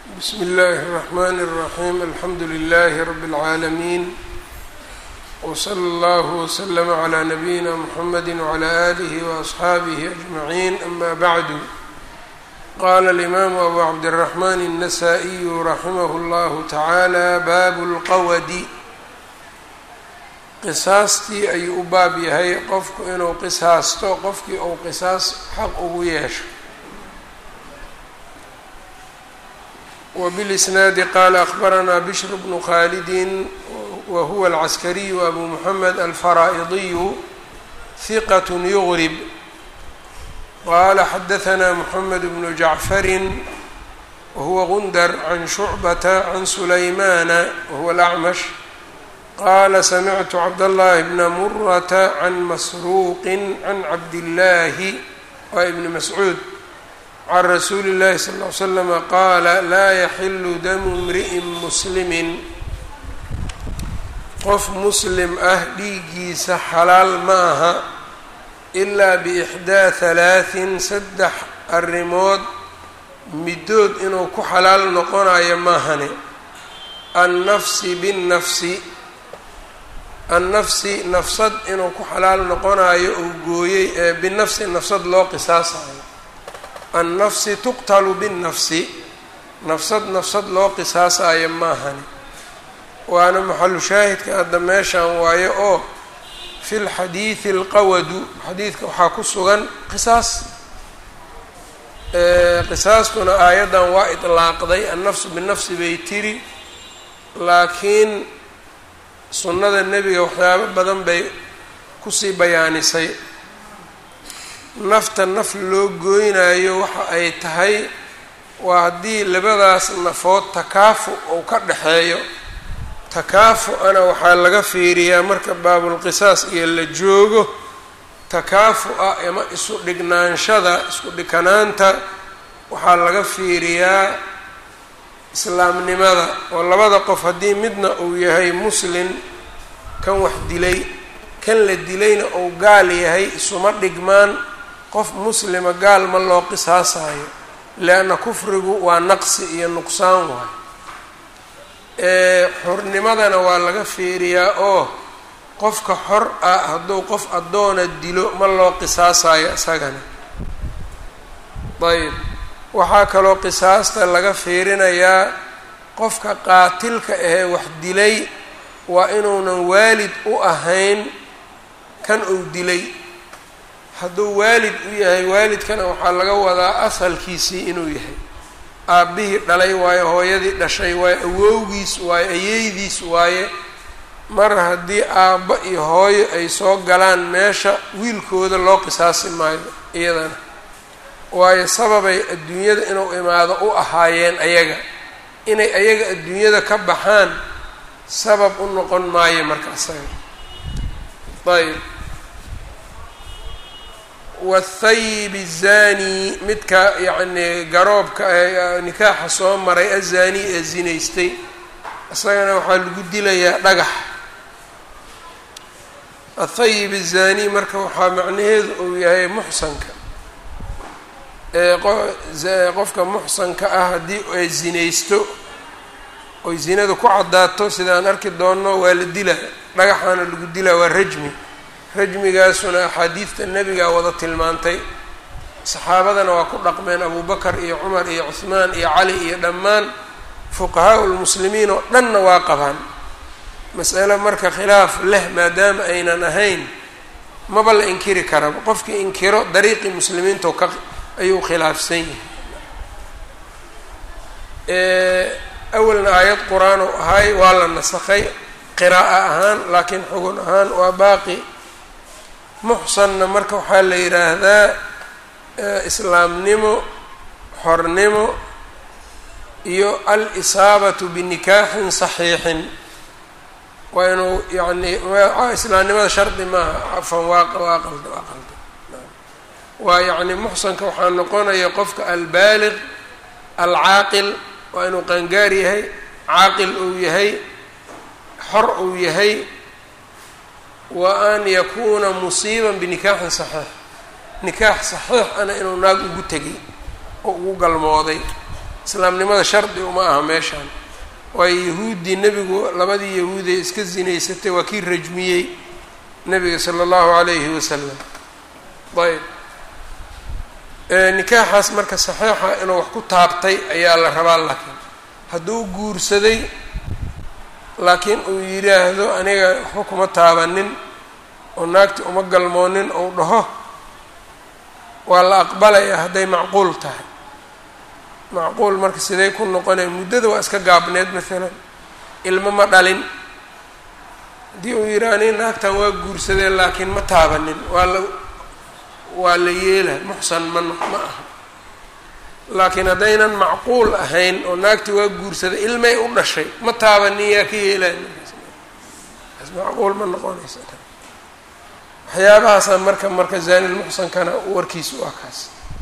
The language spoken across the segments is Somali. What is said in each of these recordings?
bsmi اllahi الرحmn الرaحيم alxamdu لlh رb العaalمين وslى اllه وslm عlى نbyina mحamd وعlى آlih وأصxaabih أجمعين ama bعd qala الإmam أbu cabdالرحmn النsائي raximh اllah taعalى bab اlqawdi qisaastii ayuu u baab yahay qofku inuu qisaasto qofkii uu qisaas xaq ugu yeesho وبالإsناad qال أخبرnا بشر بن khالد وهو العسكري أbو محمد الفرائضي ثقة يغرب qال xدثنا محمد بن جعفر وهو غندر عن شعبة عن سليمان وهو الأعمش qال سمعت عبد الله بن مرة عن مسروق عن عبد الله وبن مسعوud can rasuuli اllahi sal ll ly slama qaala laa yaxilu damu imri'in muslimin qof muslim ah dhiiggiisa xalaal ma aha ilaa biixdaa halaahin saddex arrimood middood inuu ku xalaal noqonayo maahane annafsi binnafsi annafsi nafsad inuu ku xalaal noqonayo uu gooyey ee binafsi nafsad loo qisaasayo annafsi tuqtalu binnafsi nafsad nafsad loo qisaasayo maahani waana maxalu shaahidka hadda meeshan waayo oo fi lxadiidi alqawadu xadiidka waxaa ku sugan qisaas qisaastuna aayaddan waa idlaaqday annafsu binafsi bay tiri laakiin sunnada nebiga waxyaabo badan bay kusii bayaanisay nafta naf loo gooynayo waxa ay tahay waa haddii labadaas nafood takaafu uu ka dhexeeyo takaafu-ana waxaa laga fiiriyaa marka baabulqisaas iyo la joogo takaafu-a ama isu dhignaanshada isku dhikanaanta waxaa laga fiiriyaa islaamnimada oo labada qof haddii midna uu yahay muslin kan wax dilay kan la dilayna uu gaal yahay isuma dhigmaan qof muslima gaal ma loo qisaasayo leanna kufrigu waa naqsi iyo nuqsaan waay xornimadana waa laga fiiriyaa oo qofka xor ah hadduu qof addoona dilo ma loo qisaasayo isagana ayb waxaa kaloo qisaasta laga fiirinayaa qofka qaatilka ahee wax dilay waa inuunan waalid u ahayn kan uu dilay hadduu waalid u yahay waalidkana waxaa laga wadaa asalkiisii inuu yahay aabbihii dhalay waaye hooyadii dhashay waaye awowgiis waaye ayeydiis waaye mar haddii aabbo iyo hooyo ay soo galaan meesha wiilkooda loo qisaasi maayo iyadana waayo sababay adduunyada inuu imaado u ahaayeen ayaga inay ayaga adduunyada ka baxaan sabab u noqon maayo marka isaga ayb wathayib الzani midka yacni garoobka ee nikaaxa soo maray azani ee zinaystay isagana waxaa lagu dilayaa dhagax athayib الzani marka waxaa macnaheedu uu yahay muxsanka qofka muxsanka ah haddii ay zinaysto oy zinada ku caddaato sidaan arki doonno waa la dilaa dhagaxaana lagu dilaa waa rajmi rajmigaasuna axaadiidta nebigaa wada tilmaantay saxaabadana waa ku dhaqmeen abubakar iyo cumar iyo cuhmaan iyo cali iyo dhammaan fuqahaa lmuslimiin oo dhanna waa qabaan mas'ale marka khilaaf leh maadaama aynan ahayn maba la inkiri karaba qofkii inkiro dariiqii muslimiinto ka ayuu khilaafsan yahay awalna aayad qur-aan oo ahay waa la nasakhay qiraa'o ahaan laakiin xugun ahaan waa baaqi muxsanna marka waxaa la yidhaahdaa islaamnimo xornimo iyo al-isaabatu binikaaxin saxiixin waa inuu yacni islaamnimada shardi maaha cafan waa waa qalda waa qalda waa yacni muxsanka waxaa noqonaya qofka albaaliq alcaaqil waa inuu qaangaar yahay caaqil uu yahay xor uu yahay wa an yakuuna musiiban binikaaxin saxiix nikaax saxiix ana inuu naag ugu tegay oo ugu galmooday islaamnimada shardi uma aha meeshaan waayo yahuuddii nebigu labadii yahuudee iska sinaysatay waa kii rajmiyey nebiga sala allahu calayhi wasalam ayb nikaaxaas marka saxiixa inuu wax ku taabtay ayaa la rabaa laakiin hadduu guursaday laakiin uu yidhaahdo aniga waxba kuma taabanin oo naagti uma galmoonin ou dhaho waa la aqbalayaa hadday macquul tahay macquul marka sidee ku noqonaya muddada waa iska gaabneed maalan ilmo ma dhalin haddii uu yidhaha ani naagtan waa guursadeen laakiin ma taabanin waa la waa la yeela muxsan ma ma aha laakiin haddaynan macquul ahayn oo naagti waa guursaday ilmay u dhashay ma taabanin yaa ka yeelay macquul ma noqonaysa waxyaabahaasa marka marka zaanilmuxsankana warkiisu waa kaas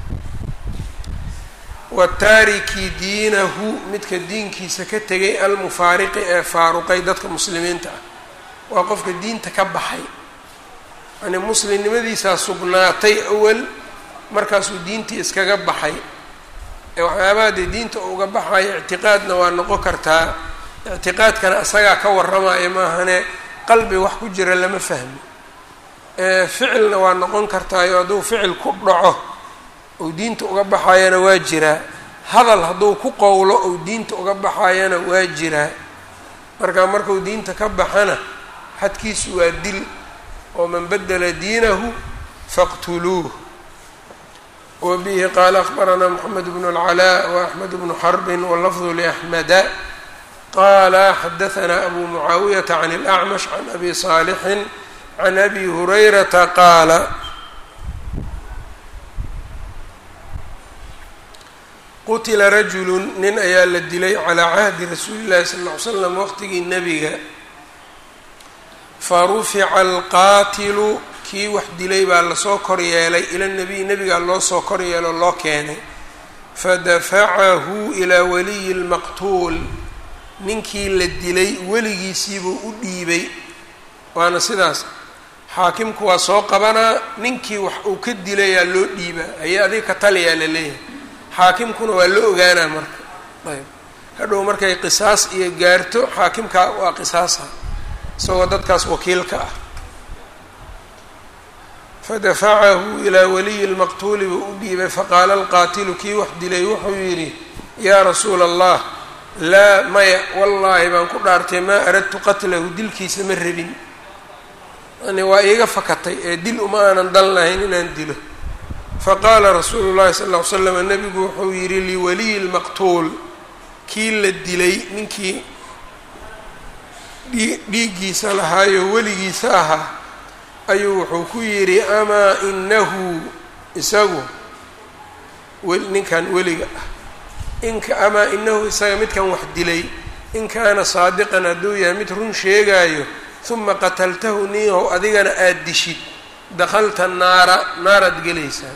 wataariki diinahu midka diinkiisa ka tegay almufaariqi ee faaruqay dadka muslimiinta ah waa qofka diinta ka baxay yani muslimnimadiisaa sugnaatay awal markaasuu diintii iskaga baxay ee waxyaabaha dee diinta uga baxayo ictiqaadna waa noqon kartaa ictiqaadkana isagaa ka warramaya maahane qalbi wax ku jira lama fahmo ficilna waa noqon kartaayo hadduu ficil ku dhaco ou diinta uga baxayana waa jiraa hadal hadduu ku qowlo ou diinta uga baxayana waa jiraa marka markuu diinta ka baxana xadkiisu waa dil oo man badela diinahu faqtuluuh wa bihi qaala akbaranaa moxamed bnu اlcalaa waaxmed bnu xarbin walafdu liaxmeda qaala xadahanaa abu mucaawiyata can اlacmash can abi saalixin can abi hurayrata qaala qutila rajulu nin ayaa la dilay calaa cahdi rasuuli llahi sala ll ly slam waqtigii nebiga fa rufica alqaatilu kii wax dilay baa lasoo kor yeelay ila nebiy nebigaa loo soo kor yeelo loo keenay fadafacahu ilaa waliyi lmaqtuul ninkii la dilay weligiisiibuu u dhiibay waana sidaas xaakimku waa soo qabanaa ninkii wax uu ka dilayaa loo dhiibaa aye adiga ka taliyaa la leeyahay xaakimkuna waa la ogaanaa marka ayb hadhow markay qisaas iyo gaarto xaakimka waa qisaasa isagoo dadkaas wakiilka ah fadafacahu ilaa waliyi lmaqtuuli buu u dhiibay faqaala alqaatilu kii wax dilay wuxuu yidhi yaa rasuula allah laa maya wallaahi baan ku dhaartay maa aradtu qatlahu dilkiisa ma rabin yani waa iiga fakatay ee dil uma aanan dan lahayn inaan dilo faqaala rasuulu llahi sal ll ly slam nabigu wuxuu yidhi liwaliyi lmaqtuul kii la dilay ninkii dhiiggiisa lahaayo weligiisa ahaa ayuu wuxuu ku yidhi amaa inahu isagu ninkan weliga ah inka amaa inahu isaga midkan wax dilay in kaana saadiqan hadduu yahay mid run sheegaayo uma qataltahu niyahow adigana aada dishid dakhalta naara naaraad gelaysaa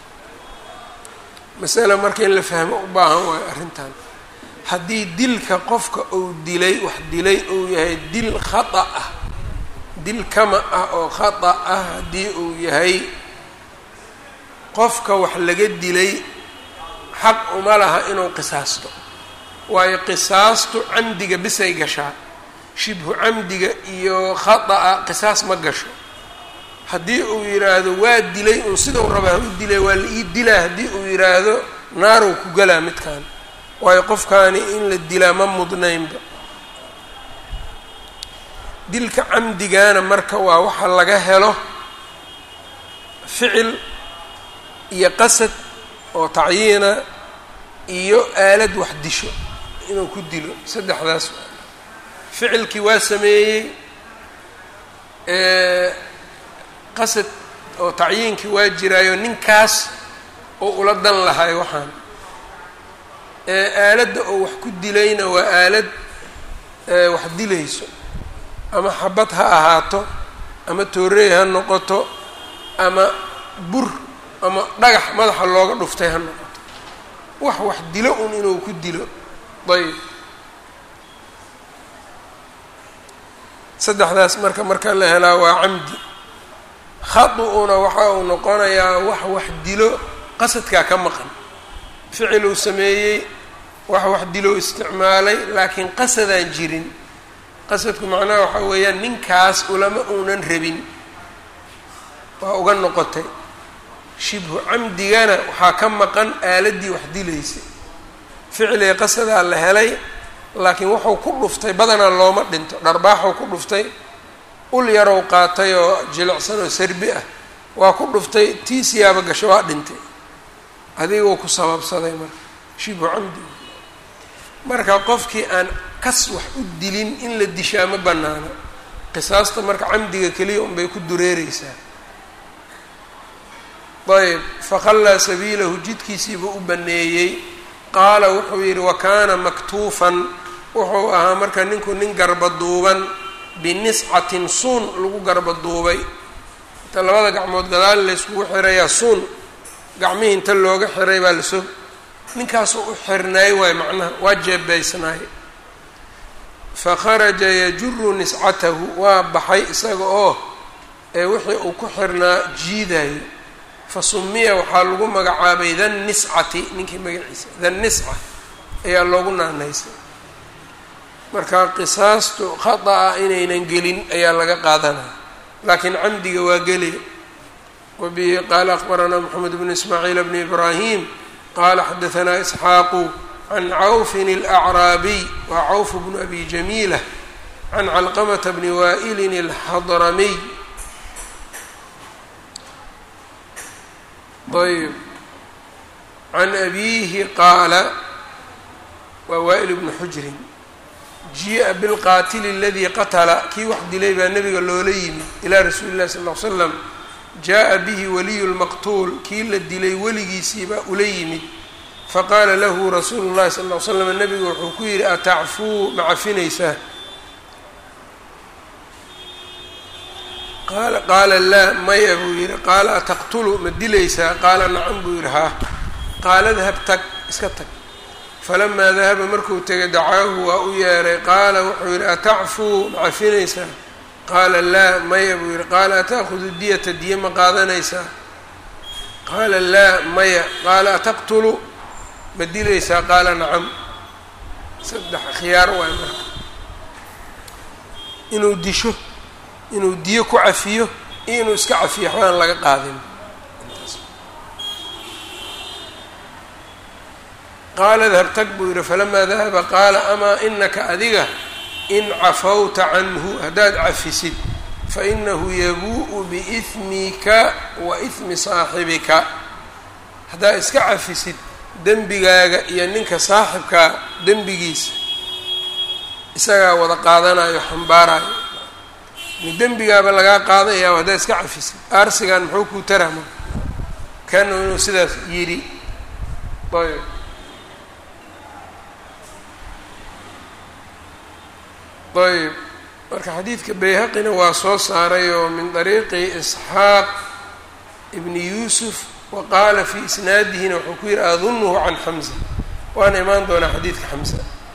masale marka in la fahmo u baahan waayo arrintan haddii dilka qofka uu dilay wax dilay uu yahay dil khata ah dil kama ah oo khata ah haddii uu yahay qofka wax laga dilay xaq uma laha inuu qisaasto waayo qisaastu camdiga bisay gashaa shibhu camdiga iyo khata'a qisaas ma gasho haddii uu yidhaahdo waa dilay uun sidau rabaa u dilay waa la ii dilaa haddii uu yidhaahdo naarow ku galaa midkan waayo qofkaani in la dilaa ma mudnaynba dilka camdigana marka waa waxa laga helo ficil iyo qasad oo tacyiina iyo aalad wax disho inuu ku dilo saddexdaas ficilkii waa sameeyey qasad oo tacyiinkii waa jiraayo ninkaas oo ula dan lahay waxaan aaladda oo wax ku dilayna waa aalad wax dilayso ama xabad ha ahaato ama toorey ha noqoto ama bur ama dhagax madaxa looga dhuftay ha noqoto wax wax dilo un inuu ku dilo ayb saddexdaas marka marka la helaa waa camdi khadu-una waxa uu noqonayaa wax wax dilo qasadkaa ka maqan ficil uu sameeyey wax wax diloo isticmaalay laakiin qasadaan jirin qasadku macnaha waxaa weeyaan ninkaas ulama uunan rabin waa uga noqotay shibhu camdigana waxaa ka maqan aaladdii wax dilaysay ficliga qasadaa la helay laakiin wuxuu ku dhuftay badanaa looma dhinto dharbaaxuu ku dhuftay ul yarow qaatay oo jilicsan oo sarbi ah waa ku dhuftay tii siyaaba gasho waa dhintay adiguu ku sababsaday marka shibhu camdi marka qofkii aan kas wax u dilin in la dishaa ma banaano qisaasta marka camdiga keliya unbay ku dureereysaa ayb fakhallaa sabiilahu jidkiisiibuu u baneeyey qaala wuxuu yidhi wa kaana maktuufan wuxuu ahaa marka ninku nin garbaduuban biniscatin suun lagu garbaduubay inta labada gacmood gadaal layskugu xirayaa suun gacmihii inta looga xiray baa lasoo ninkaasoo u xirnaay waay macnaha waa jeebaysnaay fa kharaja yajuru niscatahu waa baxay isaga oo ee wixii uu ku xirnaa jiidayo fa sumiya waxaa lagu magacaabay than niscati ninkii magaciisa than nisca ayaa loogu naanaysay marka qisaastu khata-a inaynan gelin ayaa laga qaadanaya laakiin camdiga waa geli wabihi qaala akbaranaa moxamed bnu ismaaciil bni ibraahim qaala xadaanaa isxaaqu can cawfin alacraabiy waa cawf bnu abi jamiila can calqamata bni waa'ilin alxadramiy ayb can abiihi qaala waa waa'il bnu xujrin jia bilqaatili aladii qatala kii wax dilay baa nabiga loola yimid ilaa rasuuli llahi sal l slam jaa bihi waliyu lmaqtuul kii la dilay weligiisiibaa ula yimid faqaala lahu rasuulu llahi sal l slam nabigu wuxuu ku yidhi atacfuu ma cafinaysaa qaala laa maya buu yidhi qaala ataqtulu ma dilaysaa qaala nacam buu yidhi haa qaala dahab tag iska tag falamaa dahaba markuu tegay dacaahu waa u yeeray qaala wuxuu yidhi atacfuu ma cafinaysaa qaala laa maya buu yidhi qaala ata'khudu diyata diya ma qaadanaysaa qaala laa maya qaala ataqtulu ma dilaysaa qaala nacam saddex khiyaar waay marka inuu disho inuu diyo ku cafiyo iyo inuu iska cafiyo waxbaan laga qaadin qaala dahab tag buu yidhi falamaa dahaba qaala amaa inaka adiga in cafawta canhu haddaad cafisid fainahu yabuu'u biihmika wa ihmi saaxibika haddaad iska cafisid dembigaaga iyo ninka saaxibkaa dembigiisa isagaa wada qaadanayo xambaarayo dembigaaba lagaa qaadayaa haddaad iska cafisid aarsigan muxuu kuu tarama kanu inuu sidaas yidhi ayb ayb marka xadiidka bayhaqina waa soo saaray oo min dariiqi isxaaq ibni yuusuf wa qaala fii isnaadihina wuxuu ku yihi adunuhu can xamza waana imaan doonaa xadiidka xamza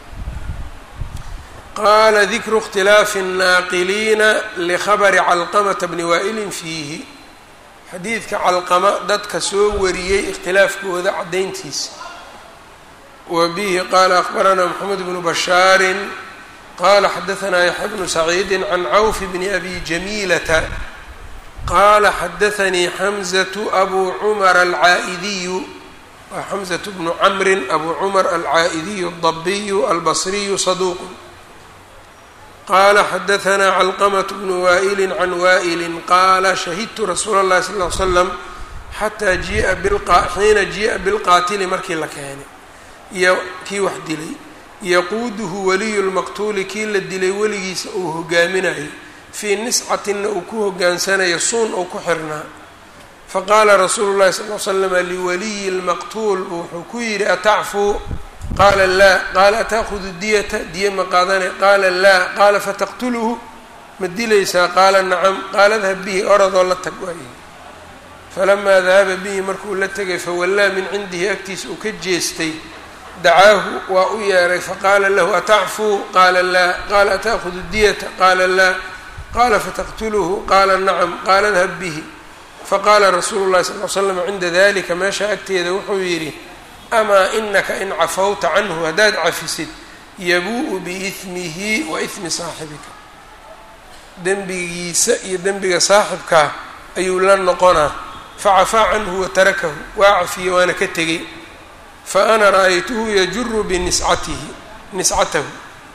qaala dikru اkhtilaafi الnaaqiliina likhabri calqamata bni waa'ilin fiihi xadiidka calqama dadka soo wariyey ikhtilaafkooda caddayntiisa wa bihi qaala akbaranaa moxamed bnu bashaarin qala xadaanaa yaxya bnu saciidi can cawf bni abi jamiilata qaala xadaanii xamzatu abu cumar alcaa'idiyu waa xamzatu bnu camrin abu cumar alcaa'idiyu aldabiyu albasriyu saduuqu qaala xadaanaa calqamat bnu waa'ili can waa'ili qaala shahidtu rasuula اllahi sal l slam xataa jia xiina jii'a bilqaatili markii la keenay iyo kii wax dilay yaquuduhu waliyu lmaqtuuli kii la dilay weligiisa uu hogaaminayo fii niscatinna uu ku hogaansanayo suun uu ku xirnaa faqaala rasuulu llahi sal l slama liwaliyi lmaqtuul wuxuu ku yidhi atacfuu qaala laa qaala ata'hudu diyata diya ma qaadane qaala laa qaala fataqtuluhu ma dilaysaa qaala nacam qaala dahab bihi oradoo la tag waaye falamaa dahaba bihi markuu la tegay fawallaa min cindihi agtiisa uu ka jeestay dacaahu waa u yeeray faqaala lahu atacfuu qaala laa qaala ata'hudu diyata qaala laa qaala fataqtuluhu qaala nacam qaala dahab bihi faqaala rasuulu llahi sal l slam cinda dalika meesha agteeda wuxuu yidhi amaa inaka in cafawta canhu haddaad cafisid yabuu-u biihmihi wa ihmi saaxibika dembigiisa iyo dembiga saaxibkaa ayuu la noqonaa facafaa canhu wa tarakahu waa cafiye waana ka tegey fa ana ra-aytuhu yajuru biniscatihi niscatahu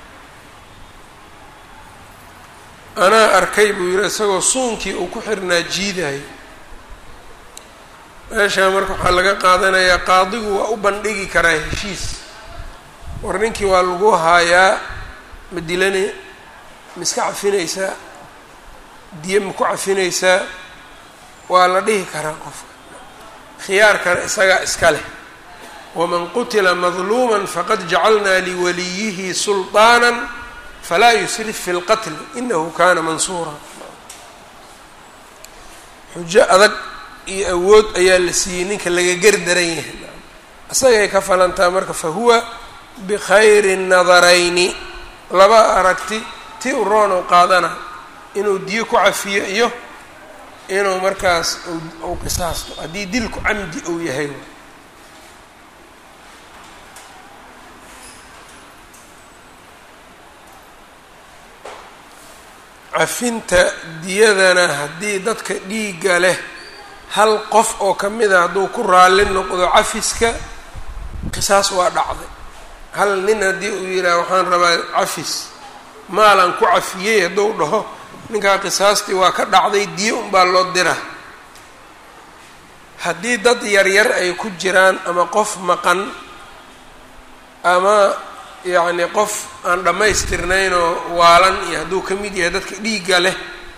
anaa arkay buu yihi isagoo suunkii uu ku xirnaa jiidayo meeshaa marka waxaa laga qaadanayaa qaadigu waa u bandhigi karaa heshiis war ninkii waa lagu haayaa ma dilane ma iska cafinaysaa diye ma ku cafinaysaa waa la dhihi karaa qofka khiyaarkana isagaa iska leh waman qutila madluuma faqad jacalnaa liwaliyihi sulطaana falaa yusrif fi اlqatl inahu kana mansuura xujo adag iyo awood ayaa la siiyey ninka laga gerdaran yahay isagay ka falantaa marka fahuwa bikhayri nadarayni laba aragti ti u roon u qaadana inuu diyo ku cafiyo iyo inuu markaas u qisaasto haddii dilku camdi uu yahay cafinta diyadana haddii dadka dhiigga leh hal qof oo ka mid a hadduu ku raalli noqdo cafiska qisaas waa dhacday hal nin haddii uu yidhaah waxaan rabaa cafis maalan ku cafiyey hadduu dhaho ninkaa qisaastii waa ka dhacday diyo unbaa loo dira haddii dad yaryar ay ku jiraan ama qof maqan ama yacni qof aan dhammaystirnaynoo waalan iyo hadduu ka mid yahay dadka dhiigga leh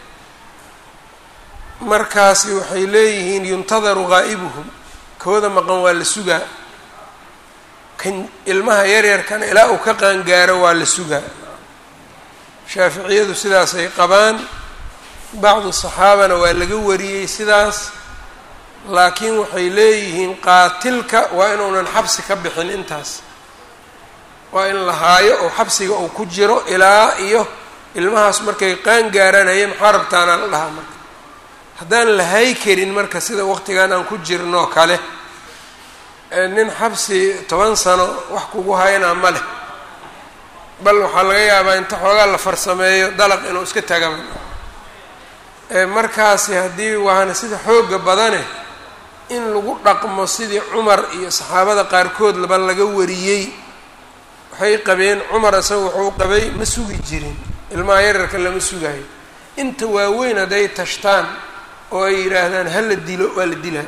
markaasi waxay leeyihiin yuntadaru ghaa'ibuhum kooda maqan waa la sugaa kan ilmaha yaryarkana ilaa uu ka qaangaaro waa la sugaa shaaficiyadu sidaasay qabaan bacdu saxaabana waa laga wariyey sidaas laakiin waxay leeyihiin qaatilka waa inuunan xabsi ka bixin intaas waa in la haayo oo xabsiga uu ku jiro ilaa iyo ilmahaas markay qaan gaaranaye maxaa rabtaanaa la dhahaa marka haddaan la hay karin marka sida waqtigan aan ku jirnoo kale nin xabsi toban sano wax kugu haynaa ma leh bal waxaa laga yaabaa inta xoogaa la farsameeyo dalaq inuu iska tagaba markaasi haddii waana sida xooga badane in lagu dhaqmo sidii cumar iyo saxaabada qaarkood laba laga wariyey waxay qabeen cumar isaga wuxuu qabay ma sugi jirin ilmaha yararka lama sugayo inta waaweyn hadday tashtaan oo ay yidhaahdaan ha la dilo waa la dilaa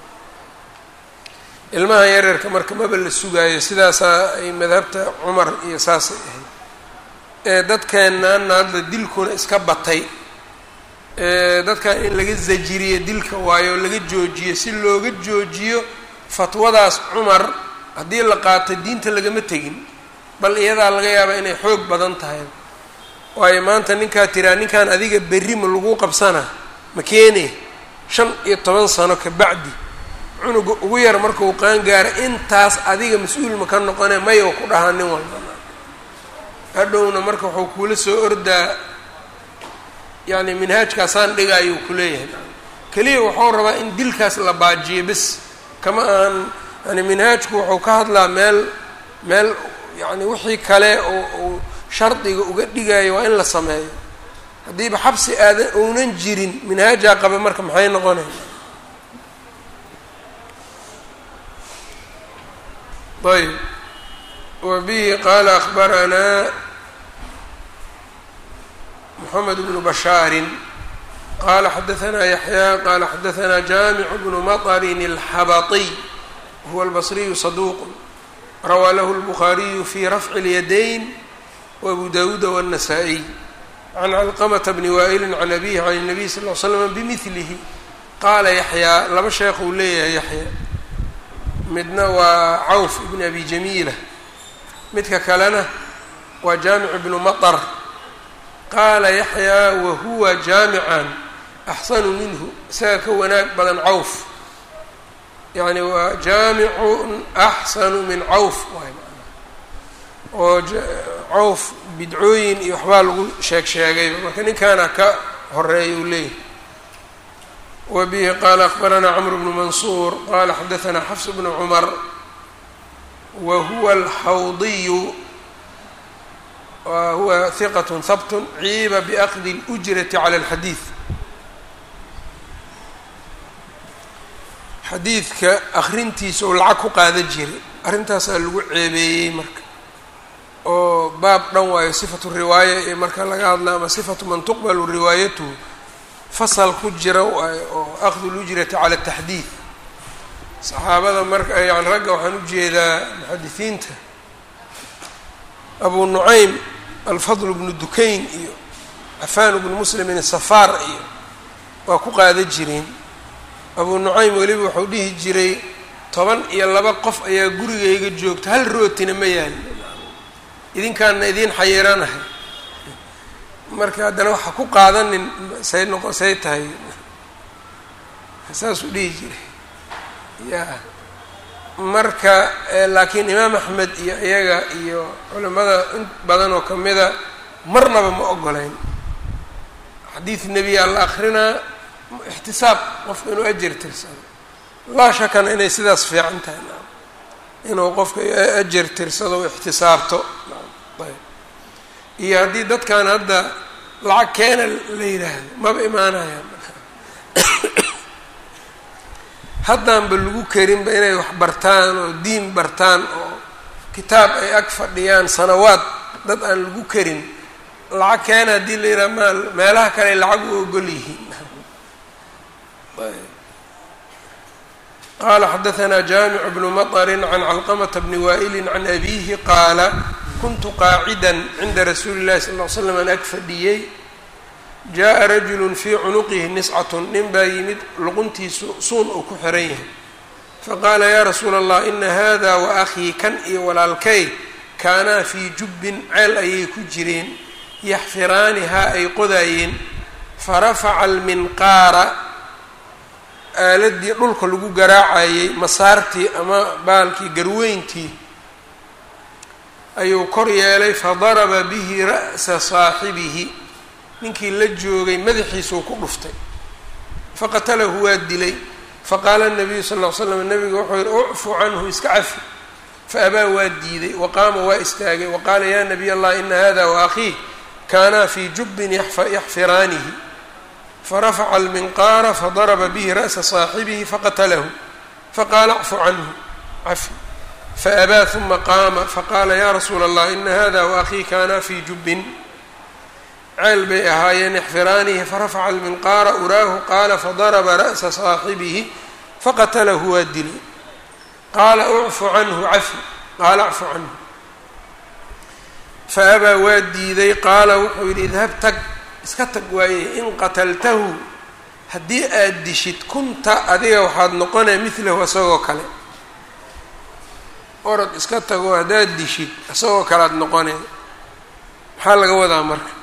ilmaha yaryarka marka maba la sugaayo sidaasaa ay madhabta cumar iyo saasay ahayd ee dadkeennaana hadda dilkuna iska batay dadkan in laga zajiriyo dilka waayo laga joojiyo si looga joojiyo fatwadaas cumar haddii la qaato diinta lagama tegin bal iyadaa laga yaabaa inay xoog badan tahay waayo maanta ninkaa tiraa ninkan adiga berri ma lagu qabsana ma keene shan iyo toban sano ka bacdi cunuga ugu yar markuu qaangaaro intaas adiga mas-uul ma ka noqone mayow ku dhahaa nin walba hadhowna marka wuxuu kuula soo ordaa yacni minhaajkaasaan dhiga ayuu ku leeyahay keliya wuxuu rabaa in dilkaas la baajiyo bes kama aan yani minhaajku wuxuu ka hadlaa meel meel yacni wixii kale oo uu shardiga uga dhigayo waa in la sameeyo haddiiba xabsi aadan ounan jirin minhaajaa qaba marka maxay noqonay ayb wa bihi qaala akbaranaa mxamed bnu bashaarin qala xadaanaa yaxyaa qala xadaanaa jaamicu bnu maطrin اlxabaطiy huwa albasriyu saduuq rawaa lahu اlbukhaariyu fi rafci اlyadayn wabu dawuuda wالnasaa-iy can calqamata bni waa'ili can abihi can الnabiy sal ll slam bimilihi qaala yaxyaa laba sheekh uu leeyahay yaxya midna waa cawf ibn abi jamiila midka kalena waa jaamic ibnu maطr qaala yaxyaa wahuwa jaamican axsanu minhu isaga ka wanaag badan cawf yani waa jaamicun axsanu min cawf waay manaa oo cawf bidcooyin iyo waxbaa lagu sheeg sheegayba marka ninkaana ka horeeya uu leeyahay wa bihi qaala akbaranaa cmr bnu mansuur qala xadaanaa xafs bnu cumar wa huwa alxawdiyu huwa hiqat habt ciiba biakdi اlأjrati clى اlxadiid xadiidka akrintiisa oo lacag ku qaada jiray arrintaasaa lagu ceebeeyey marka oo baab dhan waayo sifatu riwaaya ee marka laga hadla ama sifatu man tuqbalu riwaayatuhu fasal ku jira waayo oo akhdu lujrati cala taxdiid saxaabada marka yani ragga waxaan ujeedaa muxadisiinta abu nucaym alfadl bnu dukayn iyo cafaan bnu muslimin safaar iyo waa ku qaada jireen abu nucaym weliba wuxuu dhihi jiray toban iyo laba qof ayaa gurigayga joogta hal rootina ma yaali idinkaana idiin xayiiranahay marka haddana waxa ku qaadanin say noqo say tahay saasuu dhihi jiray ya marka laakiin imaam axmed iyo iyaga iyo culimada in badan oo kamida marnaba ma ogoleyn xadiid nebiyaa la akrinaa ixtisaab qofka inuu ajar tirsado laa shakana inay sidaas fiican tahay inuu qofka ajar tirsado o ixtisaabto ayb iyo haddii dadkan hadda lacag keena la yidhaahdo maba imaanayaan haddaanba lagu karinba inay wax bartaan oo diin bartaan oo kitaab ay ag fadhiyaan sanawaad dad aan lagu karin lacag keena haddii la yidhaha maal meelaha kale lacag u ogol yihiin qala xadaثna jamic bnu maطri can calqmta bni waa'ili can abihi qaala kuntu qaacida cinda rasuuli اlahi sal ll slam an ag fadhiyey jaءa rajulu fii cunuqihi niscat nin baa yimid luquntiisu suun uu ku xiran yahay faqaala ya rasuula اllah ina hada waأkhii kan iyo walaalkay kaanaa fii jubbin ceel ayay ku jireen yaxfiraanihaa ay qodaayeen farafaca alminqaara aaladii dhulka lagu garaacayey masaartii ama baalkii garweyntii ayuu kor yeelay fadaraba bihi ra'sa saaxibihi ninkii la joogay madaxiisuu ku dhuftay faqatalahu waa dilay faqaala nabiyu sal ll ly slam nabigu wuxuu yihi ucfu canhu iska cafi faabaa waa diiday waqaama waa istaagay waqaala ya nabiy allah ina hada waakhiih kaanaa fii jubbin yaxfiraanihi farafaca alminqaara fadaraba bihi ra'sa saaxibihi faqatalahu faqaala acfu canhu cafi faabaa huma qaama faqaala ya rasuula allah ina hada waakhii kaanaa fii jubbin ceel bay ahaayeen yaxfiraanihi farafaca alminqaara uraahu qaala fadaraba ra'sa saaxibihi faqatalahu waa dilay qaala ucfu canhu cafi qaala acfu canhu faabaa waa diiday qaala wuxuu yidhi idhab tag iska tag waaye in qataltahu haddii aada dishid kunta adiga waxaad noqonaya midlahu isagoo kale orod iska tago haddaad dishid isagoo kale aada noqonay maxaa laga wadaa marka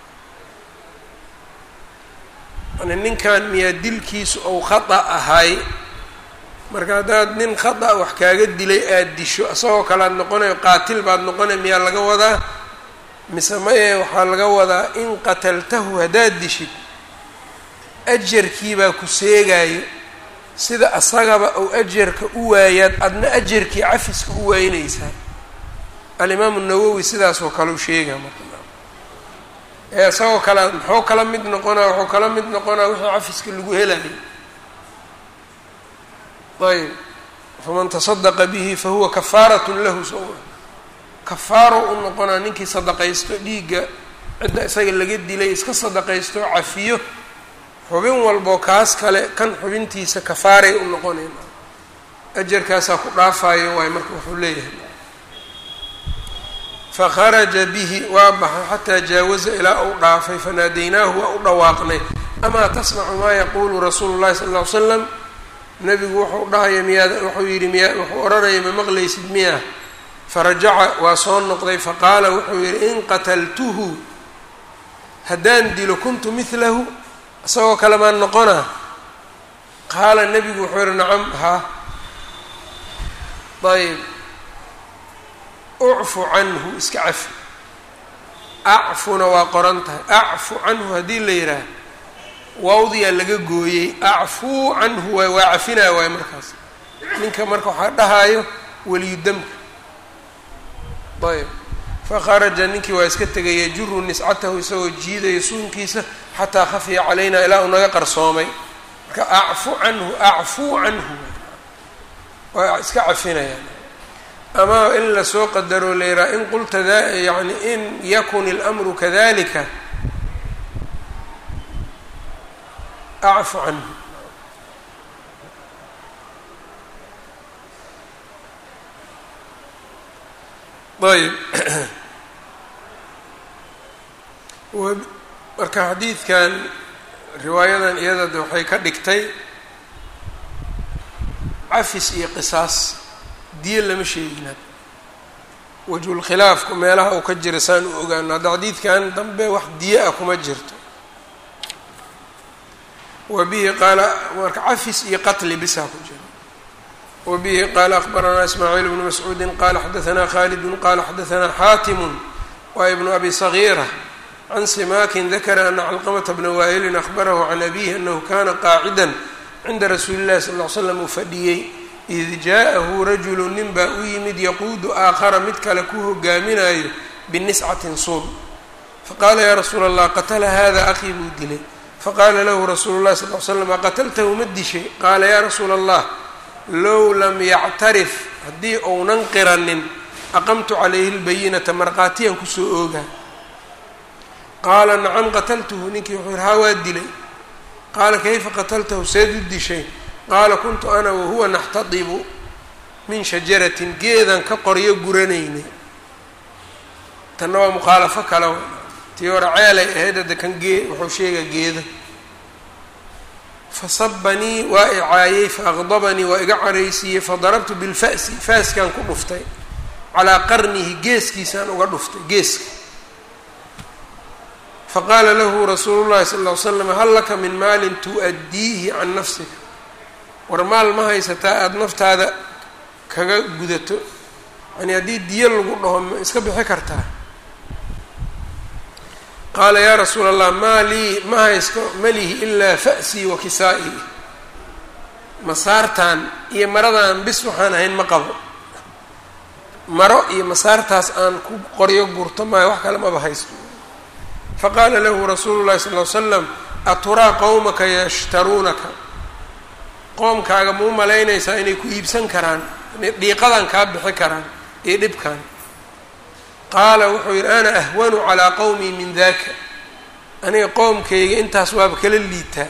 yani ninkan miyaa dilkiisu ou khata ahay marka haddaad nin khata wax kaaga dilay aada disho isagoo kale aad noqonayo qaatil baad noqonay miyaa laga wadaa mise maye waxaa laga wadaa in qataltahu haddaad dishid ajarkiibaa ku seegaayo sida asagaba ou ajarka u waayaad adna ajarkii cafiska u waaynaysaa alimaamu nawowi sidaasoo kale u sheegaa marka ee isagoo kale muxuu kala mid noqonaa wuxuu kala mid noqonaa wixii cafiska lagu helayo ayb faman tasadaqa bihi fahuwa kafaaratun lahu soo kafaaro u noqonaa ninkii sadaqaysto dhiigga cidda isaga laga dilay iska sadaqaysto cafiyo xubin walboo kaas kale kan xubintiisa kafaaray u noqonayn ajarkaasaa ku dhaafayo waay marka wuxuu leeyahay fakharaja bihi waa baxay xataa jaawaza ilaa uu dhaafay fanaadaynaahu waa u dhawaaqnay amaa tasmacu maa yaquulu rasuulu llahi sala ll ly slam nabigu wuxuu dhahaya miyaad wuxuu yidhi miya wuxuu odhanaya ma maqlaysid miya farajaca waa soo noqday faqaala wuxuu yidhi in qataltuhu haddaan dilo kuntu midlahu isagoo kale maan noqonaa qaala nebigu wuxuu yihi nacam haa ayb ucfu canhu iska cafi acfuna waa qoran tahay acfu canhu haddii la yidhaah waawdiyaa laga gooyey acfuu canhu waay waa cafinaa waay markaas ninka marka waxaa dhahaayo weliyudamka ayb fakharaja ninkii waa iska tegay yajuru niscatahu isagoo jiidaya suunkiisa xataa khafiya calaynaa ilaa uu naga qarsoomay marka acfu canhu acfuu canhu waa iska cafinayaan ama in lasoo qadaro layraa in qulta yani in yakun اlأmru kadalika acfu canhu ayb marka xadiidkan riwaayadan iyada waxay ka dhigtay cafis iyo qisaas diyo lama sheegin had wajhulkhilaafku meelaha uu ka jira saan u ogaano hadda xadiidkan dambe wax diyo ah kuma jirto wa bihi qaala marka cafis iyo qatli bisaa ku jira wa bihi qaala akbaranaa ismaaciil bnu mascuudi qala xadaanaa khaalidun qala xadaanaa xaatimu wa ibnu abi sagiira can simakin dakara ana calqamata bna waa'ilin ahbarahu can abihi anahu kana qaacida cinda rasuuli llahi sal ll ly slam uu fadhiyey id jaaءahu rajulu nin baa u yimid yaquudu aakhara mid kale ku hogaaminayo biniscatin suun faqaala yaa rasuula allah qatala hada akii buu dilay faqaala lahu rasuulu llahi sal l slam aqataltahu ma dishay qaala yaa rasuula allah low lam yactarif haddii ounan qiranin aqamtu calayhi lbayinata markhaatiyan kusoo oogaa qaala nacam qataltuhu ninkii wuxuu yihi haa waa dilay qaala kayfa qataltahu seed u dishay qaala kuntu ana wahuwa naxtadibu min shajaratin geedan ka qoryo guranaynay tanna waa mukhaalafo kale tii hore ceelay ahayd hadda kan gee wuxuu sheegaa geeda fasabanii waa icaayey faaqdabanii waa iga caraysiiyey fadarabtu bilfa'si faaskaan ku dhuftay calaa qarnihi geeskiisaan uga dhuftay geeska faqaala lahu rasuulu llahi sala ll ly slam hal laka min maalin tu'addiihi can nafsika war maal ma haysataa aada naftaada kaga gudato yani haddii diyo lagu dhaho ma iska bixi kartaa qaala yaa rasuula allah maa lii ma haysto malihi ilaa fa'sii wa kisaa-ii masaartan iyo maradan bis waxaan ahayn ma qabo maro iyo masaartaas aan ku qoryo gurto maayo wax kale maba haysto faqaala lahu rasuulu llahi sal ly slam aturaa qowmaka yashtaruunaka qoomkaaga ma u malaynaysaa inay ku iibsan karaan inay dhiiqadan kaa bixi karaan iyo dhibkan qaala wuxuu yidhi ana ahwanu calaa qowmii min daka aniga qowmkayga intaas waaba kala liitaa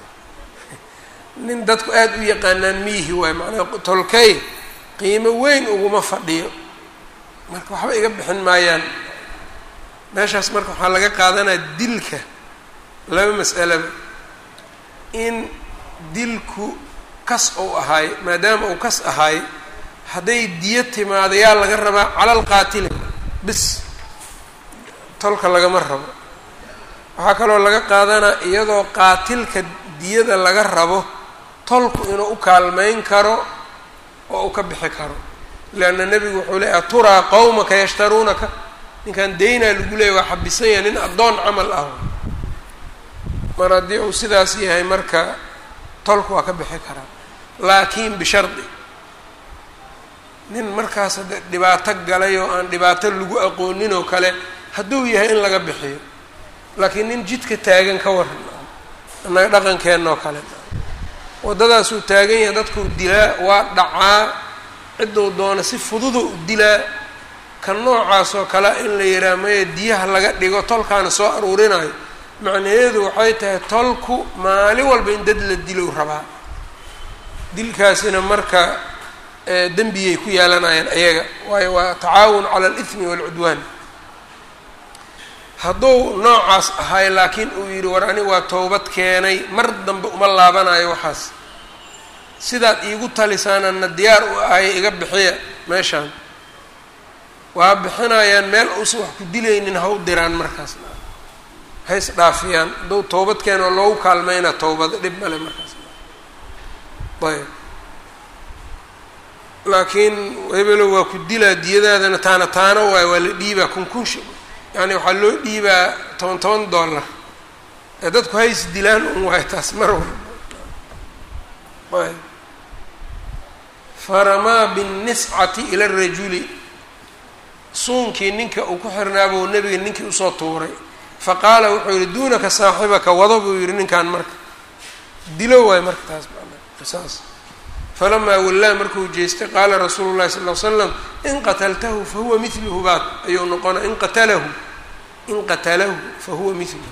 nin dadku aada u yaqaanaan miyihi waay macnaa tolkay qiimo weyn uguma fadhiyo marka waxba iga bixin maayaan meeshaas marka waxaa laga qaadanaya dilka laba mas'alaba in dilku kas uu ahaay maadaama uu kas ahaay hadday diyo timaado yaa laga rabaa calal qaatili bis tolka lagama rabo waxaa kaloo laga qaadanaa iyadoo qaatilka diyada laga rabo tolku inuu u kaalmayn karo oo uu ka bixi karo leanna nebigu wuxuu leeyay aturaa qowmaka yashtaruunaka ninkan daynaa lagu leeyay waa xabisan yahay nin addoon camal ah mar haddii uu sidaas yahay marka tolku waa ka bixi karaa laakiin bishardi nin markaas hadde dhibaato galay oo aan dhibaato lagu aqoonin oo kale hadduu yahay in laga bixiyo laakiin nin jidka taagan ka waran annaga dhaqankeenna oo kale waddadaasuu taagan yahay dadkuu dilaa waa dhacaa cidduu doona si fududa u dilaa ka noocaas oo kale in la yidhaha maya diyaha laga dhigo tolkaana soo aruurinayo macnaheedu waxay tahay tolku maalin walba in dad la dilow rabaa dilkaasina marka dembiyay ku yeelanayaan ayaga waayo waa tacaawun cala alithmi waalcudwaan hadduu noocaas ahay laakiin uu yidhi war ani waa towbad keenay mar dambe uma laabanayo waxaas sidaad iigu talisaanana diyaar u ahay iga bixiya meeshaan waa bixinayaan meel uusan wax ku dilaynin ha u diraan markaas hays dhaafiyaan hadduu towbad keenoo loogu kaalmayna towbada dhib male markaas ayb laakiin hebelow waa ku dilaa diyadaadana taana taana waayo waa la dhiibaa kunkunshi yani waxaa loo dhiibaa toban toban dollar ee dadku hays dilaan un waayo taas mar walba ayb faramaa binniscati ila rajuli suunkii ninka uu ku xirnaabuu nebiga ninkii usoo tuuray fa qaala wuxuu yihi duunaka saaxibaka wado buu yihi ninkan marka dilo waay marka taas qisaas falamaa wallaa markuu jeestay qaala rasuulu llahi sal l slam in qataltahu fahuwa miluhu baad ayuu noqona in qatalahu in qatalahu fahuwa miluhu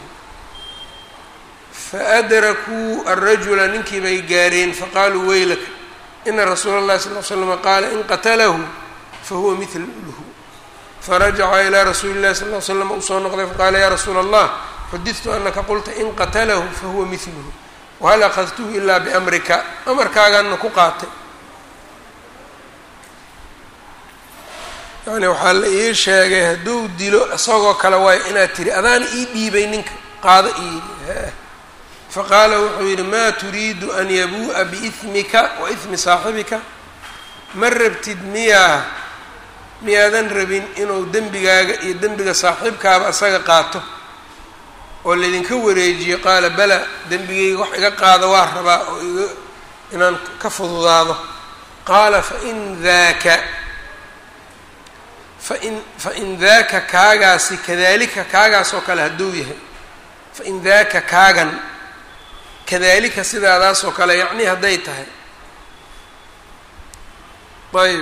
faadrakuu arajula ninkii bay gaareen faqaaluu weylaka ina rasuula اllahi sal l slama qaala in qatalahu fahuwa miluhu farajaca ilaa rasuuli llahi sal l slam uu soo noqday faqaala ya rasuula allah xudidtu anaka qulta in qatalahu fahuwa miluhu wahal akadtuhu ilaa biamrika amarkaagaana ku qaatay yani waxaa la ii sheegay hadduu dilo isagoo kale waayo inaad tiri adaana ii dhiibay ninka qaado ii faqaala wuxuu yidhi maa turiidu an yabuu'a biismika wa ismi saaxibika ma rabtid miyaa miyaadan rabin inuu dembigaaga iyo dembiga saaxiibkaaba isaga qaato oo laydinka wareejiyo qaala bala dembigayga wax iga qaado waa rabaa oo iga inaan ka fududaado qaala fain daaka fain fain daaka kaagaasi kadalika kaagaas oo kale hadduu yahay fain daaka kaagan kadalika sidaadaas oo kale yacni hadday tahay ayb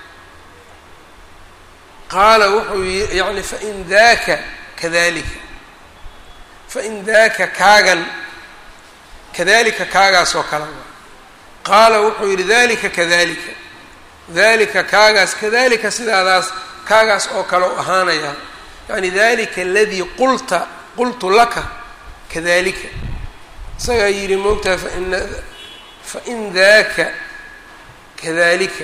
qaala wuxuu yi yani fain daaka kadalika fain daaka kaagan kadalika kaagaas oo kale qaala wuxuu yidhi dalika kadalika dalika kaagaas kadalika sidaadaas kaagaas oo kale u ahaanaya yani dalika aladii qulta qultu laka kadalika isagaa yidhi moogtaha fain fain daaka kadalika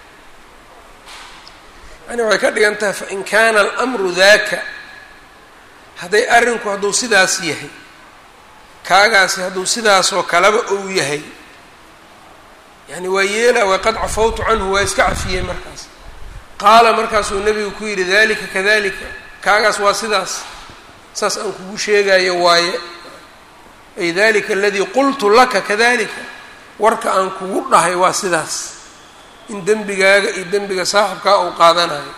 yani waxay ka dhigan tahay fain kaana almru daaka hadday arrinku hadduu sidaas yahay kaagaasi hadduu sidaasoo kaleba ou yahay yani waa yeela waa qad cafawtu canhu waa iska cafiyey markaas qaala markaasuu nebigu ku yidhi dalika kadalika kaagaas waa sidaas saas aan kugu sheegayo waaye ay dalika aladii qultu laka kadalika warka aan kugu dhahay waa sidaas in dembigaaga iyo dembiga saaxibkaa uu qaadanayo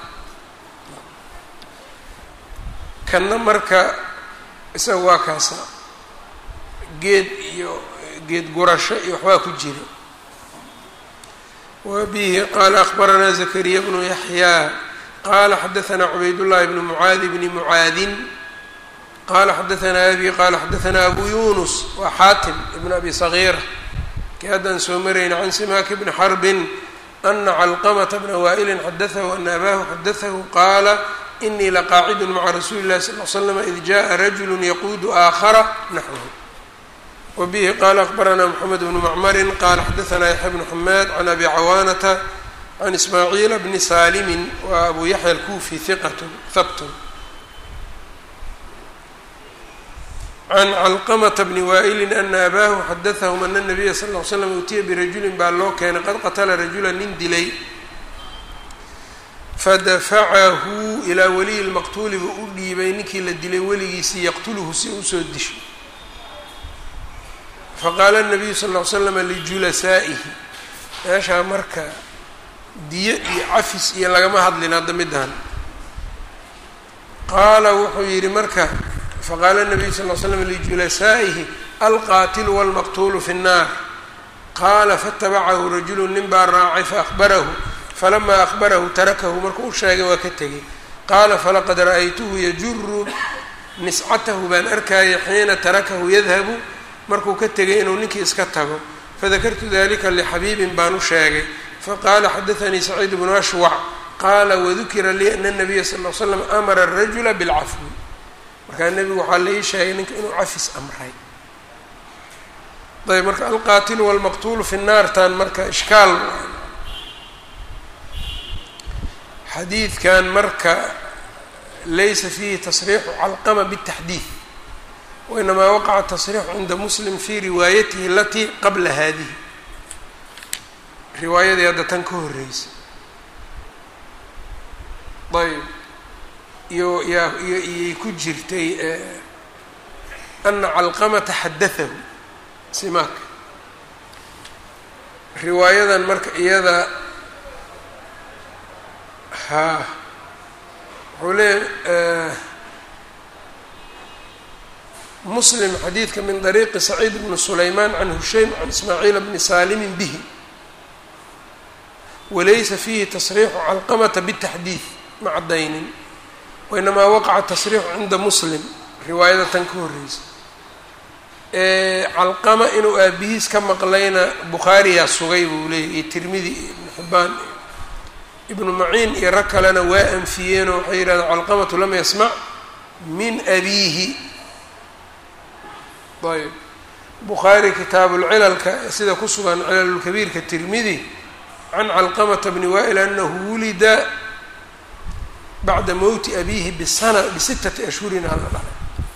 kanna marka isaga waa kaasa geed iyo geed gurasho iyo waxbaa ku jira wa bihi qaala akbaranaa zakariya bnu yaxyaa qaala xadaanaa cubaydullahi bnu mucaadi bni mucaadin qala xadaanaa abi qala xadaanaa abu yunus waa xaatim ibn abi sagiira kii haddaan soo marayna can simaaki bni xarbin ana calqamata bna waa'ilin xadaahu ana abahu xadaahu qaala inii laqaacidun maca rasuuli llahi sal l slam id jaءa rajulu yaquudu aakhara naxwahu wa bihi qala akbaranaa moxamed bnu macmarin qala xadaanaa yaxya bnu xamaad can abi cawaanata can ismaaciila bni saalimin wa abu yaxya alkufi hiqat habtun can calqamata bni waa'ilin ana abaahu xadaahum ana nabiya sal ll slam utiya birajulin baa loo keenay qad qatala rajula nin dilay fadafacahu ilaa waliyi lmaqtuuli buu u dhiibay ninkii la dilay weligiisii yaqtuluhu si usoo disho faqaala nabiyu sal ll slam lijulasaa'ihi meeshaa marka diyo iyo cafis iyo lagama hadlin hadda midaan qaala wuxuu yidhi marka faqaala nabiyu sal l slam lijulasaa'ihi alqaatilu walmaqtuulu fi nnaar qaala faatabacahu rajulu nin baa raacay faahbarahu falamaa ahbarahu tarakahu markuu u sheegay waa ka tegay qaala falaqad ra'aytuhu yajuru niscatahu baan arkayay xiina tarakahu yadhabu markuu ka tegay inuu ninkii iska tago fadakartu dalika lixabiibin baan u sheegay faqaala xadaanii saciid bnu ashwac qaala wadukira lii ana nabiya sal l slam amara arajula bilcafwi markaa nebigu waxaa laii sheegay ninka inuu cafis amray ayb marka alqaatilu walmaqtuulu fi naartan marka ishkaal xadiidkan marka laysa fiihi tasriixu calqama bالtaxdiid wainamaa waqaca tasriixu cinda muslim fi riwaayatihi alatii qabla hadihi riwaayadii hadda tan ka horeysa ayb iyo yaa iyo iyay ku jirtay ana calqamata xadaahu simaaka riwaayadan marka iyada haa wuxuu leeya muslim xadiidka min dariiqi saciid bni sulaymaan can hushaym can ismaaciila bni saalimin bihi walaysa fiihi tasriixu calqamata bitaxdiid ma caddaynin wainamaa waqaca tasriixu cinda muslim riwaayada tan ka horreysa calqama inuu aabihiis ka maqlayna bukhaariyaa sugay buu leeyay iyo tirmidi iyo ibnu xibbaan iyo ibnu maciin iyo rag kalena waa anfiyeenoo waxay yidhahdeen calqamatu lam yasmac min abiihi ayb bukhaari kitaabulcilalka sida ku sugan cilalulkabiirka tirmidi can calqamata bni waa'il anahu wulida bacda mowti abiihi bisana bisittati ashhurin hala dhalay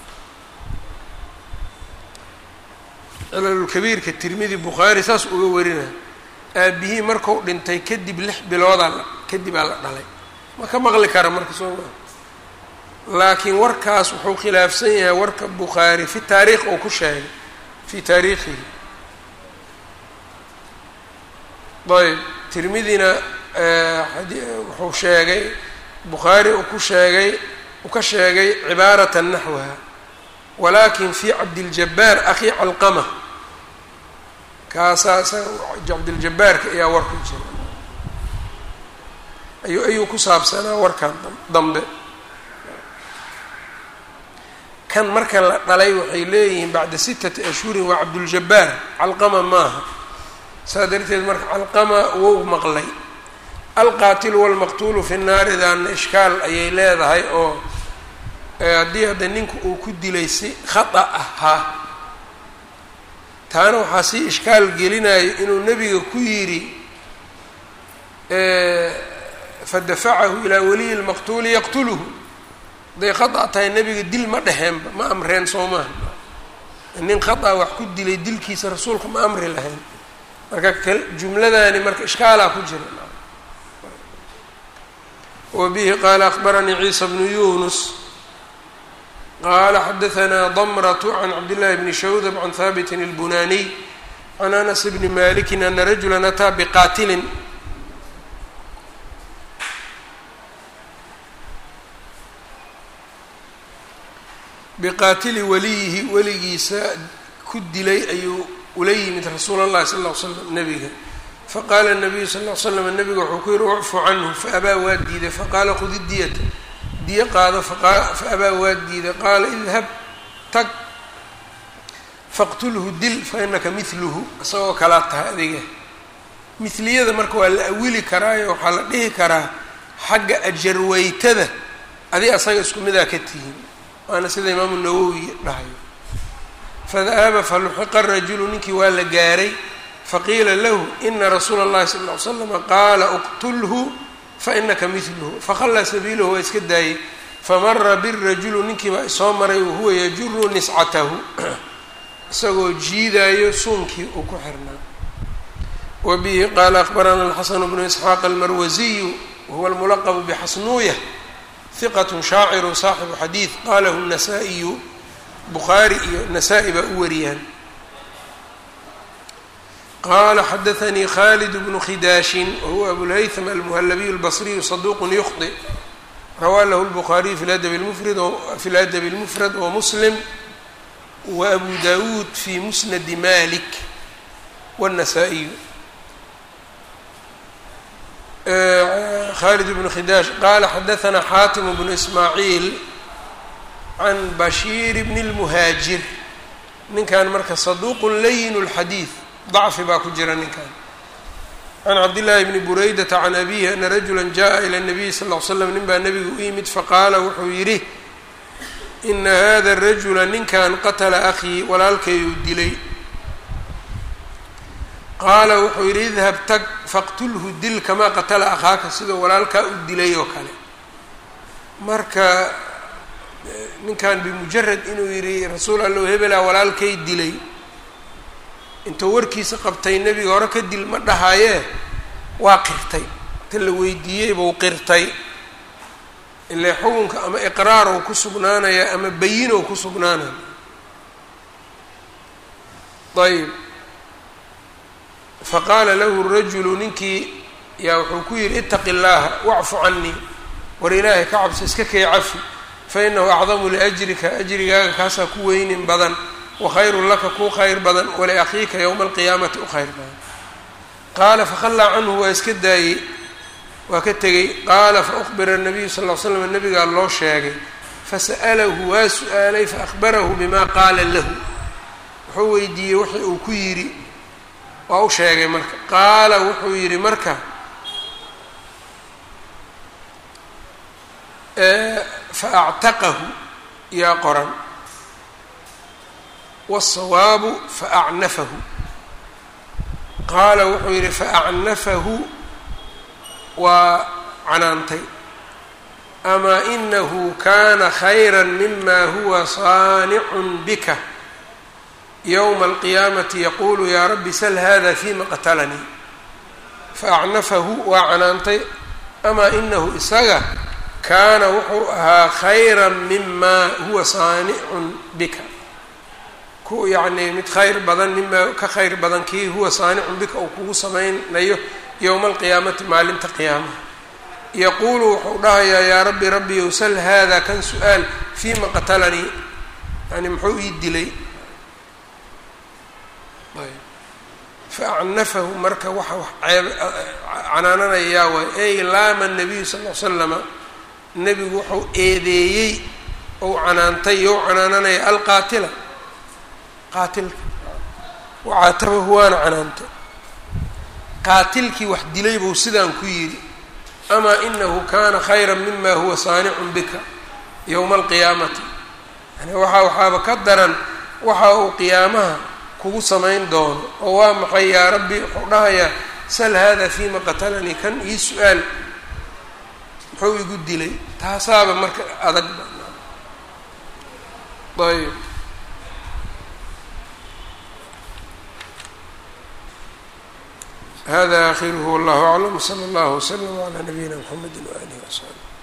cilalulkabiirka tirmidi bukhaari saas uga warina aabihii marku dhintay kadib lix biloodaa kadibaa la dhalay ma ka maqli kara marka soo maa laakiin warkaas wuxuu khilaafsan yahay warka bukhaari fi taariikh uu ku sheegay fii taariikhihi ayb tirmidina wuxuu sheegay bukhaari uu ku sheegay uu ka sheegay cibaarata naxwaha walakin fi cabdiljabaar akhi calqama kaasaa isaga cabdiljabaarka ayaa war ku jira ayu ayuu ku saabsanaa warkan dambe kan marka la dhalay waxay leeyihiin bacda sittati ashhurin waa cabduljabaar calqama maaha saa darteed marka calqama wou maqlay alqaatilu walmaqtuulu fi naari daana ishkaal ayay leedahay oo haddii hadda ninka uu ku dilay si khata ahaa taana waxaa sii ishkaal gelinayo inuu nebiga ku yidhi fadafacahu ilaa waliyi lmaqtuuli yaqtuluhu hadday khata tahay nebiga dil ma dheheenba ma amreen soo maaha nin khata wax ku dilay dilkiisa rasuulka ma amri lahayn marka jumladani marka ishkaalaa ku jira wa bihi qaala akbaranii ciisa bnu yunus qala xadaثna dmrة عn cabdالlahi bni shawdb can haabiti الbunaniy can anas bni maliki ana rajula ataa bqaatilin biqaatili waliyihi weligiisa ku dilay ayuu ula yimid rasuul اllahi sal ll ly slam nebiga faqala الnabiyu sal ll slam nebiga wuxuu ku yihi ucfu canhu faabaa waa diiday faqaala khudi diyata diyo qaado faabaa waa diiday qaala idhab tag faqtulhu dil fainaka miluhu isagoo kalaa tahay adiga miliyada marka waa la awili karaayo waxaa la dhihi karaa xagga ajarweytada adi asaga isku midaa ka tihiin waana sida imaamu nawowi dhahayo fadahaba faluxiqa rajulu ninkii waa la gaaray faqiila lahu ina rasuula اllahi sala ll ly slama qaala uqtulhu fainaka miluhu fakhallaa sabiilahu waa iska daayey famara birajulu ninkii baa isoo maray wahuwa yajuru niscatahu isagoo jiidaayo suunkii uu ku xirnaa wa bihi qaala akbarana alxasanu bnu isxaaq almarwasiyu wahuwa almulaqbu bixasnuuya hiqat shaaciru saaxibu xadiid qalahu nasaa-iyu bukhaari iyo nasaa-i baa u wariyaan qala xadaanii khalid bnu khidaashin wahuwa abulhaytham almuhalabiyu albasriyu saduuqun yukhdi rawaa lahu lbukhaariyu fi adabi mufrad fi ladabi اlmufrad wamuslim waabu dawuud fi musnadi malik wاnnasaa-iyu khalid bnu khidaash qala xadaana xaatim bnu ismaaciil can bashiir bni اlmuhaajir ninkan marka saduuqun layin اlxadiid dacfi baa ku jira ninkan can cabdillaahi bni buraydata can abihi ana rajula jaءa ilى الnabiyi sal ll ly slam nin baa nebiga u yimid faqaala wuxuu yidhi ina hada rajula ninkan qatla akhii walaalkayduu dilay qaala wuxuu yidhi idhab tag faqtulhu dil kamaa qatala akhaaka sidoo walaalkaa u dilay oo kale marka ninkan bimujarad inuu yidhi rasuul allow hebelaa walaalkay dilay intuu warkiisa qabtay nebiga hore ka dil ma dhahayee waa qirtay inta la weydiiyey buu qirtay ile xukunka ama iqraarow ku sugnaanaya ama bayinow ku sugnaanaya ayb faqaala lahu rajulu ninkii yaa wuxuu ku yidhi itaqi llaaha wacfu canii war ilaahay ka cabso iska kay cafi fa inahu acdamu liajrika ajrigaaga kaasaa ku weynin badan wa khayrun laka kuu khayr badan waliakhiika yowma alqiyaamati u khayr badan qaala fakhallaa canhu waa iska daayey waa ka tegey qaala faukbira nabiyu sal l slam nabigaa loo sheegay fasa'alahu waa su-aalay faahbarahu bima qaala lahu wuxuu weydiiyey wixii uu ku yidhi waa u sheegay marka qaala wuxuu yidhi marka faactaqahu yaa qoran wالsawaabu faacnafahu qaala wuxuu yidhi faacnafahu waa canaantay amaa inahu kana khayra mima huwa saanicun bika yowma alqiyaamati yaquulu yaa rabbi sal hada fima qatalanii faacnafahu waa canaantay amaa inahu isaga kaana wuxuu ahaa khayra mima huwa saanicun bika ku yacnii mid khayr badan mimaa ka khayr badan kii huwa saanicun bika uu kugu samaynayo yowma alqiyaamati maalinta qiyaamaha yaquulu wuxuu dhahayaa yaa rabbi rabbiyow sal hada kan su-aal fima qatalanii yani muxuu ii dilay faacnafahu marka waxa wax ceeb canaananayaa waay ey laama nabiyu sal l slama nebigu wuxuu eedeeyey ou canaantay you canaananaya alqaatila qaatilka wacaatabahu waana canaantay qaatilkii wax dilay buu sidaan ku yidhi amaa inahu kana khayra mima huwa saanicun bika yowma alqiyaamati yani waxaa waxaaba ka daran waxa uu qiyaamaha kugu samayn doono oo waa maxay yaa rabbi wuxuu dhahayaa sal hada fima qatalanii kan ii su-aal muxuu igu dilay taasaaba marka adag ayb hada akhiruhu wallahu aclam wsala allahu wslama calaa nabiyina mxamedi waalihi wasaxbi